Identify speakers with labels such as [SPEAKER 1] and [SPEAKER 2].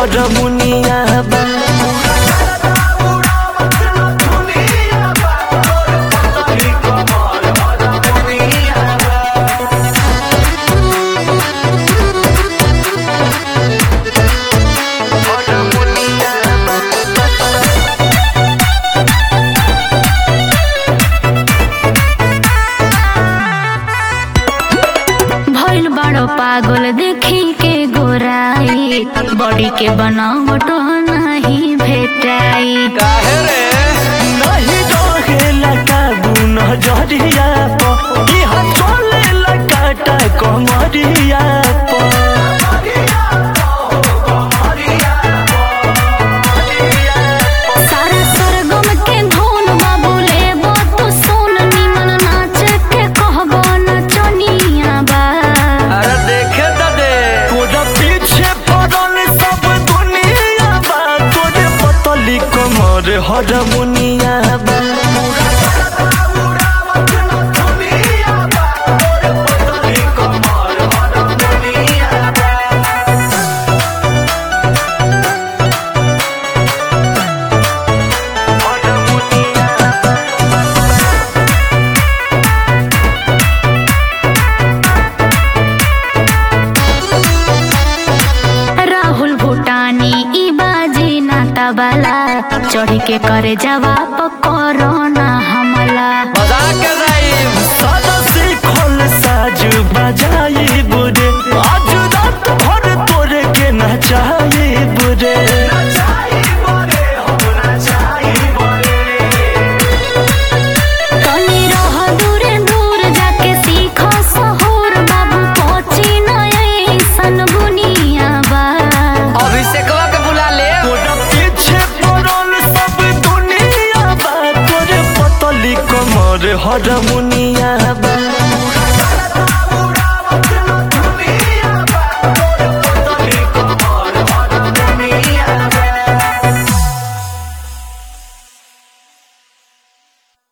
[SPEAKER 1] हरमुनिया बा
[SPEAKER 2] भइल बड़ो पागल देखी के गोराई बॉडी के बनावट नहीं भेटाई
[SPEAKER 1] काहे रे नहीं रहेला काबू नजरिया प कि हम चले लकाटा कमरिया प
[SPEAKER 2] सारा सरगम के धुन बाबूले तू सुन निमन नाच के कहबो नचनिया बा
[SPEAKER 1] अरे देखे त दे तोरा पीछे पड़ल सब दुनिया बा तोरे पतली कमर हरमुनिया बा
[SPEAKER 2] राहुल भूटानी ई बाजी नाता वाला चढ़ी के करे जवाब कोरोना हमला
[SPEAKER 1] मजाक कर रही सदा सीखल साज बजाई बुरे आज रात भर तोरे के नचाई बुरे
[SPEAKER 2] तनी रह दूरे दूर जाके सीखो सहूर बाबू पहुंची न ऐसन बुनिया बा
[SPEAKER 3] अभिषेकवा के बुला ले
[SPEAKER 1] तोरा पीछे पड़ल सब दुनिया बा तोरे पतली कमर हरमुनिया बा